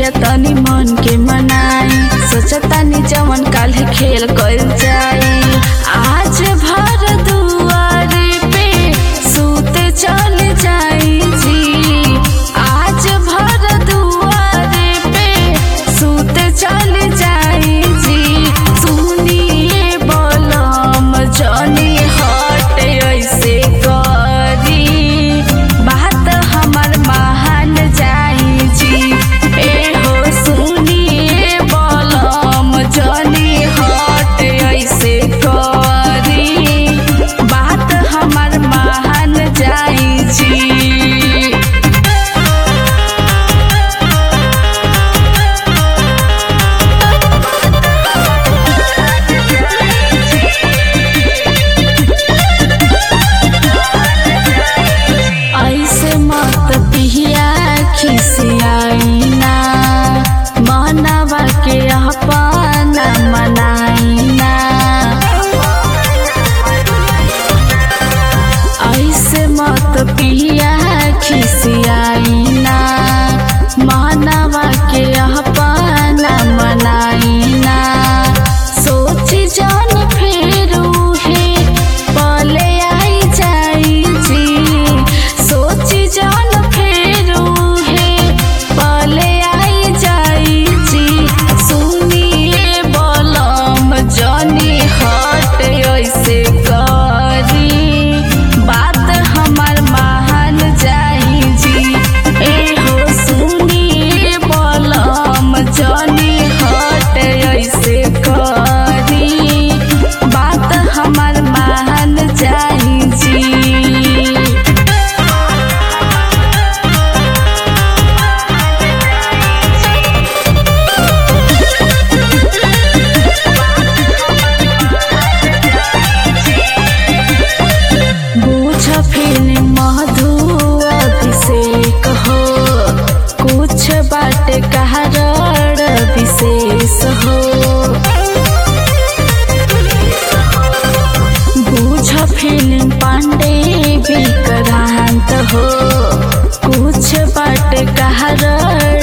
पिया तनी मन के मनाई सोचतानी जवन काल्हे खेल कइल जाई आज भर दुआरे पे सूते चल जाई जी आज भर दुआरे पे सूते चल जाई जी सुनिए बलम जनी हट ऐसे करी बात हमर महान जाई जी ए हो सुनिए बलम जनी हट ऐसे करी बात हमर महान जाई जी ऐसे मत पिया खिसियाइना मनवा के अपना मनाइना ऐसे मत पिया खिसियाइना मनवा के अपना मनाइना सोची जान फिर उहे पले आई जाई जी सोची जान फिर उहे पले आई जाई जी सुनिए बलम जनी हट ऐसे करी बात हमर महान जाई जी ए हो सुनिए बलम जनी हट ऐसे करी बात हमर महान जाई जी बुझ फिर मधु अभिषेक हो कुछ बाट कारण विशेष हो बुझ फिल्म पांडे विक्रांत हो कुछ बाट कारण